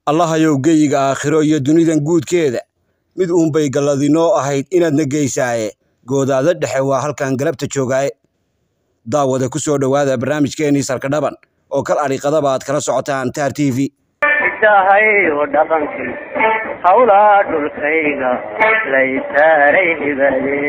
allahayow geyiga aakhiro iyo dunidan guudkeeda mid uunbay galladinoo ahayd inaadna geysaaye goodaada dhexe waa halkan galabta joogaaye daawada ku soo dhowaada barnaamijkeennii sarkadhaban oo kal adhiqadaba aad kala socotaan taar t v isahayo dhaqankii hawlaa dhulkayga laysaaray hibade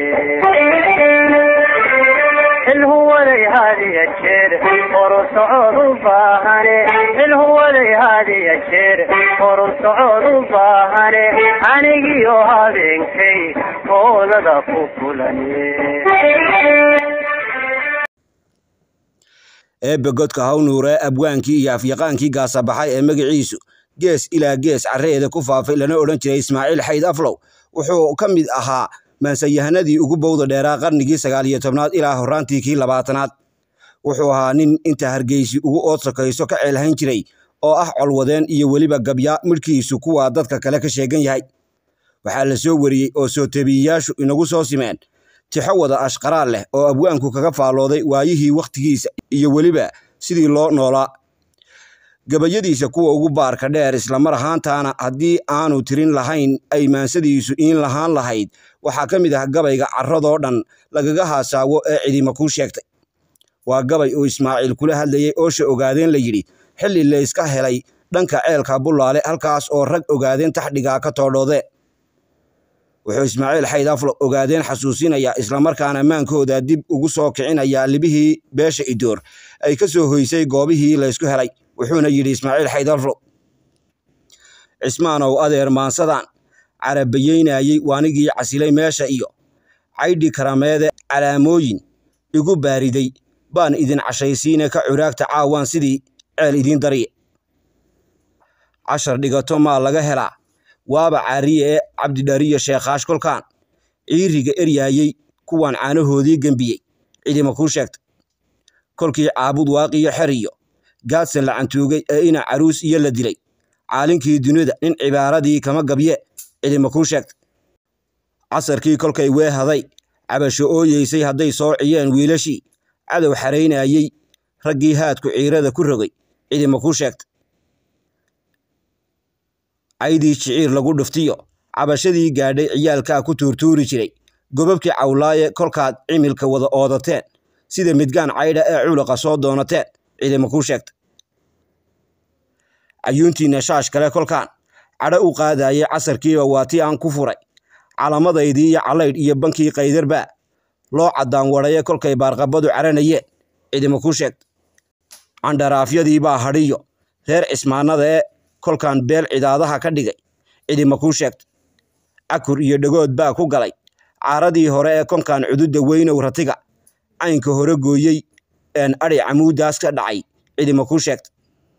xilhuwaday hadiya jeer horu socod u baahane xilhuwaday hadiya jeer horu socod u baahane anigiyo habeenkay hoolada ku kulane eebbe godka hawnuure abwaankii iyo afyaqaankii gaasabaxay ee magaciisu gees ilaa gees carreeda ku faafay lana odhan jiray ismaaciil xayd aflow wuxuu ka mid ahaa maansayahanadii ugu bowda dheeraa qarnigii sagaal iyo tobnaad ilaa horraantii kii labaatanaad wuxuu ahaa nin inta hargeysi ugu ood sokayso ka ceelhayn jiray oo ah colwadeen iyo weliba gabya midhkiisu kuwaa dadka kale ka sheegan yahay waxaa la soo wariyey oo soo tabiiyayaashu inagu soo simeen tixo wada ashqaraal leh oo abwaanku kaga faallooday waayihii wakhtigiisa iyo weliba sidii loo noolaa gabayadiisa kuwa ugu baarka dheer islamar ahaantaana haddii aanu tirin lahayn ay maansadiisu iin lahaan lahayd waxaa ka mid ah gabayga carradoo dhan lagaga haasaawo ee cidima kuu sheegtay waa gabay uu ismaaciil kula hadlayey oosha ogaadeen la yidhi xilli layska helay dhanka ceelka bullaale halkaas oo rag ogaadeen taxdhigaa ka toodhoodeen wuxuu ismaaciil xayd aflo ogaadeen xasuusinayaa islamarkaana maankooda dib ugu soo kicinayaa libihii beesha idoor ay ka soo hoysay goobihii laysku helay wuxuuna yidhi ismaaciil xayd aflo cismaanow adeer maansadan carabayeynayey waanigii casilay meesha iyo caydhi karameede calaamooyin igu baariday baan idin cashaysiine ka curaagta caawaan sidii ceel idiin darye cashar dhigato maa laga helaa waaba caariye ee cabdidhariyo sheekhaash kolkaan ciiriga eryaayey kuwaan caanahoodii gembiyey cidima kuu sheegtay kolkii caabud waaqiyo xeriyo gaadsan la cantuugay ee ina caruus iyo la dilay caalinkii dunida nin cibaaradii kama gabye cidima kuu sheegtay casarkii kolkay weehaday cabasho ooyeysay hadday soo ciyeen wiilashii cadow xaraynayey raggii haadku ciirada ku rogay cidima kuu sheegtay caydii jiciir lagu dhuftiyo cabashadii gaadhay ciyaalkaa ku tuurtuuri jiray gobabkii cawlaaye kolkaad cimilka wada oodateen sida midgaan caydha ee culuqa soo doonateen cidima kuu sheegtay cayuuntiinna shaash kale kolkaan cadho u qaadayey casarkiiba waa tii aan ku furay calamadaydii iyo callaydh iyo bankii qaydarbaa loo caddaan wadhaye kolkay baarqabadu caranayeen cidima kuu sheegtay candharaafyadiibaa hadhiyo reer cismaannada ee kolkaan beel cidaadaha ka dhigay cidima kuu sheegtay cakur iyo dhagood baa ku galay caaradii hore ee konkaan cududda weynow ratiga caynka hore gooyey een adhi camuuddaas ka dhacay cidima kuu sheegtay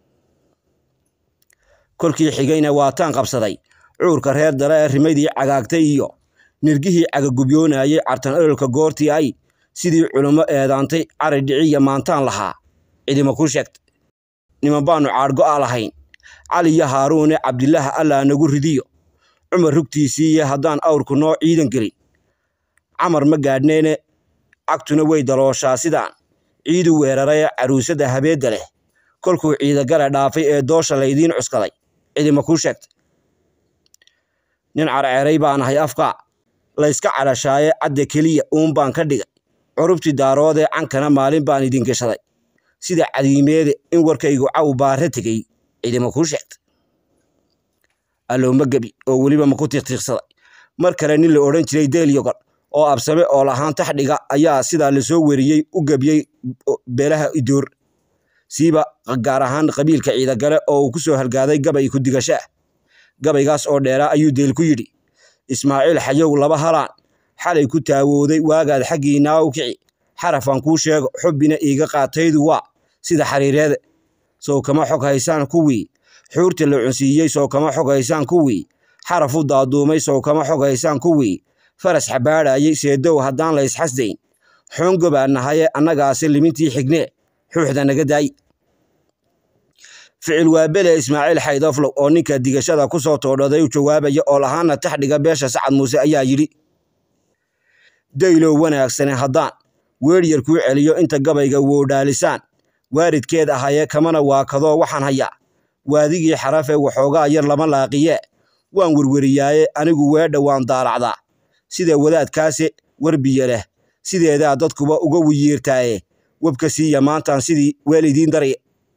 kolkii xigayna waataan qabsaday cuurka reer dare ee rimadii cagaagtay iyo nirgihii cagagubyoonayey cartan ololka goortii ay sidii culummo eedaantay cari dhiciya maantaan lahaa cidima kuu sheegtay niman baannu caadhgo'a lahayn cali iyo haaruune cabdilaaha allaa nagu ridiyo cumar rugtiisiiye haddaan awrku noo ciidan gelin camar ma gaadhneene cagtuna way dalooshaa sidaan ciidu weerarayee caruusadda habeedda leh kolkuu ciidagale dhaafay ee doosha laydiin cuskaday cidima kuu sheegtay nin carceeray baan ahay afkaa layska cadhashaaye cadda keliya uun baan ka dhigay curubtii daaroodee cankana maalin baan idin geshaday sida cadiimeede in warkaygu caw baare tegey cidima kuu sheegtay allooma gebi oo weliba maku tiiqtiiqsaday mar kale nin la odhan jiray deelyogon oo absame oo lahaan taxdhiga ayaa sidaa lasoo weriyey u gebiyey beelaha idoor siiba gaar ahaan qabiilka ciidagale oo uu ku soo halgaaday gabay ku digasho ah gabaygaas oo dheeraa ayuu deel ku yidhi ismaaciil xayow laba halaan xalay ku taawooday waagaad xaggiinaa u kici xarafaan kuu sheego xubbina iiga qaataydu waa sida xariireede sow kama xog haysaan kuwii xuurta la cunsiiyey sow kama xog haysaan kuwii xaraf u daaduumay sow kama xog haysaan kuwii faras xabaadhayey seedow haddaan la ysxasdayn xoongobaa nahaye annagaase limintii xignee xuuxda naga daay ficil waabele ismaaciil xaydoflow oo ninka digashada ku soo toodhaday u jawaabaya oo lahaana taxdhiga beesha sacad muuse ayaa yidhi daylow wanaagsane haddaan weeryar kuu celiyo inta gabayga woodhaalisaan waaridkeed ahaye kamana waakadoo waxaan hayaa waadigii xarafe waxoogaa yar lama laaqiye waan werweriyaaye anigu weedha waan daalacdaa sida wadaadkaase werbiye leh sideedaa dadkuba uga wiyiirtaaye webka siiya maantaan sidii weel idiin darye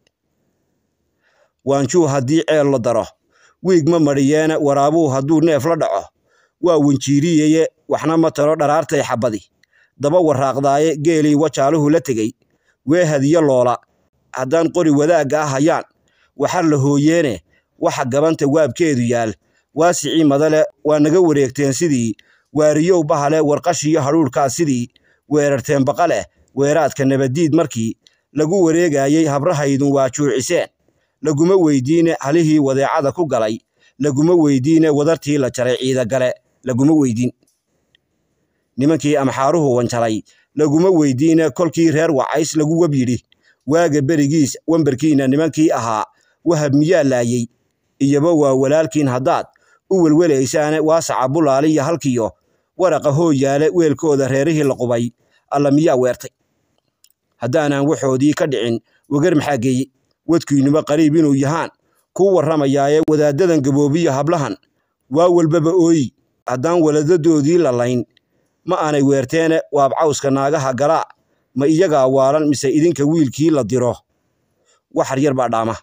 waanjuu haddii ceel la daro wiig ma madhiyeene waraabuu hadduu neef la dhaco waa wenjiiriyeye waxna ma taro dharaartay xabadi daba waraaqdaaye geelii wajaaluhu la tegey wee hadiyo loola haddaan qori wadaagga ah hayaan waxar la hooyeene waxa gabanta waabkeedu yaal waasicii madale waa naga wareegteen sidii waariyow bahale warqashiyo hadhuudhkaa sidii weerarteen baqaleh weeraadka nabaddiid markii lagu wareegayey habrahaydun waa juuciseen laguma weydiine halihii wadeecada ku galay laguma weydiine wadartii la jaray ciidagale laguma weydiin nimankii amxaaruhu wanjalay laguma weydiine kolkii reer wacays lagu web yidhi waaga berigiis wemberkiinna nimankii ahaa wahab miyaa laayey iyoba waa walaalkiin haddaad u welwelaysaane waasaca bulaaliya halkiyo waraqa hooyaale weelkooda reerihii la qubay alla miyaa weertay haddaanaan waxoodii ka dhicin wegar maxaa geeye wadkiinnuba qariib inuu yahaan kuu warramayaaye wadaaddadan gaboobiya hablahan waa walbaba ooyi haddaan waladadoodii lalayn ma aanay weerteene waab cawska naagaha galaa ma iyagaa waalan mise idinka wiilkii la diro waxar yar baa dhaama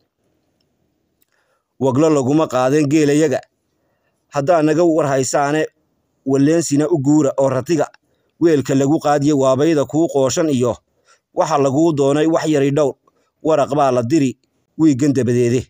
waglo laguma qaadeen geelayaga haddaa naga war haysaane walleensina u guura oo ratiga weelka lagu qaadiye waabayda kuu qooshan iyo waxa laguu doonay wax yari dhowr waraq baa la diri wiiggan dabadeede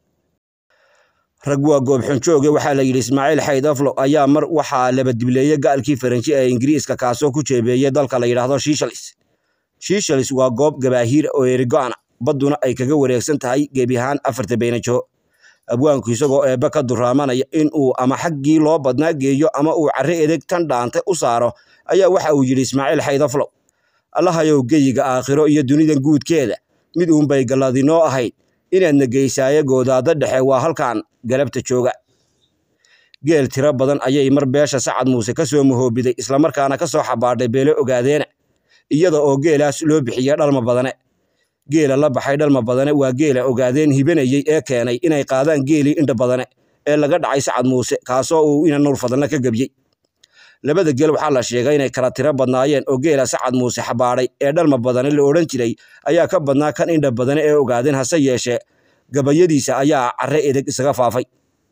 rag waa goobxunjooge waxaa la yidhi ismaaciil xayd aflo ayaa mar waxaa labadibleeye gaalkii faranji ee ingiriiska kaasoo ku jeebeeyey dalka la yidhaahdo shiishalis shiishalis waa goob gabaahiir oo erigo'ana badduna ay kaga wareegsan tahay gebi ahaan afarta beynajo abwaanku isagoo eebbe ka duraamanaya in uu ama xaggii loo badnaa geeyo ama uu carre edeg tan dhaante u saaro ayaa waxa uu yidhi ismaaciil xayd aflow allahayow geyiga aakhiro iyo dunidan guudkeeda mid uunbay galladinoo ahayd inaadna geysaaye goodaadda dhexe waa halkan galabta jooga geel tiro badan ayay mar beesha sacad muuse ka soo mahoobiday islamarkaana ka soo xabaadhay beelo ogaadeena iyada oo geelaas loo bixiya dhalma badane geela la baxay dhalma badane waa geela ogaadeen hibanayey ee keenay inay qaadaan geelii indha badane ee laga dhacay sacad muuse kaasoo uu ina nuur fadalna ka gebiyey labada geel waxaa la sheegay inay kala tiro badnaayeen oo geela sacad muuse xabaadhay ee dhalma badane la odhan jiray ayaa ka badnaa kan indha badane ee ogaadeen hase yeeshee gabayadiisa ayaa carre edeg isaga faafay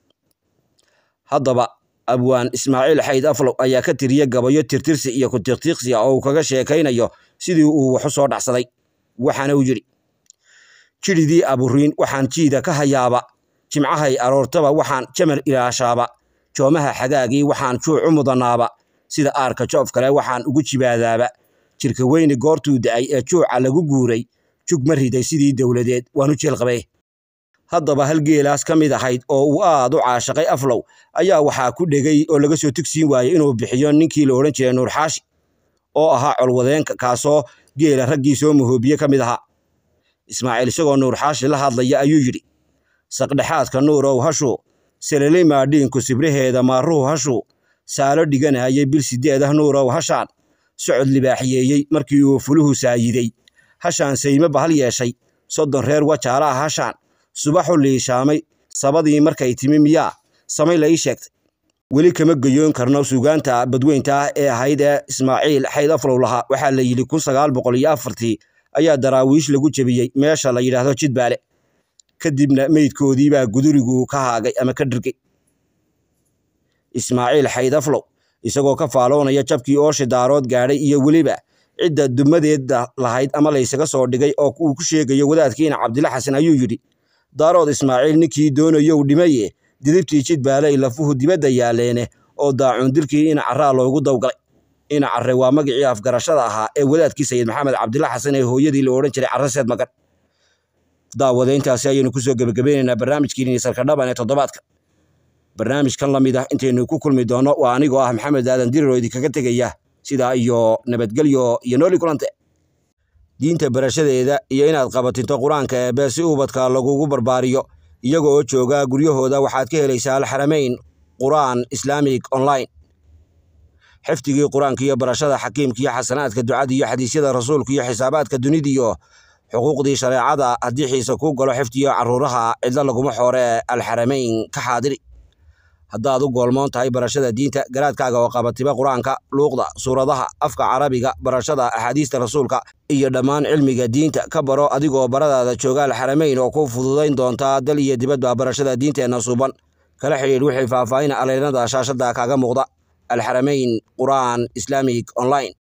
haddaba abwaan ismaaciil xayd aflow ayaa ka tiriye gabayo tirtirsi iyo kutiqtiiqsi ah oo uu kaga sheekaynayo sidii uu waxu soo dhacsaday waxaana uu yidhi jidhidii aburiin waxaan jiida ka hayaaba jimcahay aroortaba waxaan jamal ilaashaaba joomaha xagaagii waxaan juucu mudanaaba sida aarka joof kale waxaan ugu jibaadaaba jirka weyni goortuu da'ay ee juuca lagu guuray jug ma riday sidii dowladeed waanu jeelqabee haddaba hal geelaas ka mid ahayd oo uu aad u caashaqay aflow ayaa waxaa ku dhegay oo laga soo tugsiin waayey inuu bixiyo ninkii la odhan jiray nuur xaashi oo ahaa colwadeenka kaasoo geela raggii soo mahoobiye ka mid ahaa ismaaciil isagoo nuur xaashi la hadlaya ayuu yidhi saqdhexaadka nuurow hashuu seleley maadhiinku sibraheeda maaruhu hashuu saalo dhiganayay bil sideedah nuurow hashaan socod libaaxiyeeyey markii uu fuluhu saayiday hashaan sayme bahal yeeshay soddon reer wajaala ah hashaan subaxu liishaamay sabadii markay timi miyaa samay la ii sheegtay weli kama geyoon karno suugaanta badweynta ah ee ahayd ee ismaaciil xayd aflow lahaa waxaa la yidhi kun sagaal boqol iyo afartii ayaa daraawiish lagu jebiyey meesha la yidhaahdo jidbaale kadibna meydkoodiibaa gudurigu ka haagay ama ka dhirgay ismaaciil xayd aflow isagoo ka faaloonaya jabkii ooshi daarood gaadhay iyo weliba cidda dumadeeda lahayd ama laysaga soo dhigay oo uu ku sheegayo wadaadkiina cabdila xasan ayuu yidhi daarood ismaaciil ninkii doonayow dhimaye didibtii jidbaaley lafuhu dibadda yaalleene oo daacuun dilkii ina carraa loogu dawgalay ina carre waa magicii afgarashada ahaa ee wadaadkii sayid maxamed cabdila xasan ee hooyadii la odhan jiray carre seed magan daawadayntaasi ayaynu kusoo gebagabeynaynaa barnaamijkiini sarkadhaban ee toddobaadka barnaamijkan la mid ah intaynu ku kulmi doonno waa anigoo ah maxamed aadan dirir oo idinkaga tegaya sidaa iyo nabadgelyo iyo nooli kulante diinta barashadeeda iyo inaad qabatinto qur-aanka eebe si ubadka lagugu barbaariyo iyaga oo jooga guryahooda waxaad ka helaysaa alxaramayn qur'aan islaamig online xifdigii qur-aanka iyo barashada xakiimka iyo xasanaadka ducada iyo xadiisyada rasuulka iyo xisaabaadka dunidiyo xuquuqdii shareecada haddii xiise kuu galo xifdiyo carruuraha cidlo laguma xooree alxaramayn ka xaadiri haddaad u goolmoon tahay barashada diinta garaadkaaga oo qabatiba qur-aanka luuqda suuradaha afka carabiga barashada axaadiista rasuulka iyo dhammaan cilmiga diinta ka baro adigoo baradaada jooga alxaramayn oo ku fududayn doontaa dal iyo dibadba barashada diinteenna suuban kala xidhiidh wixii faahfaahin aleynada shaashada kaaga muuqda alxaramayn qur'aan islaamic online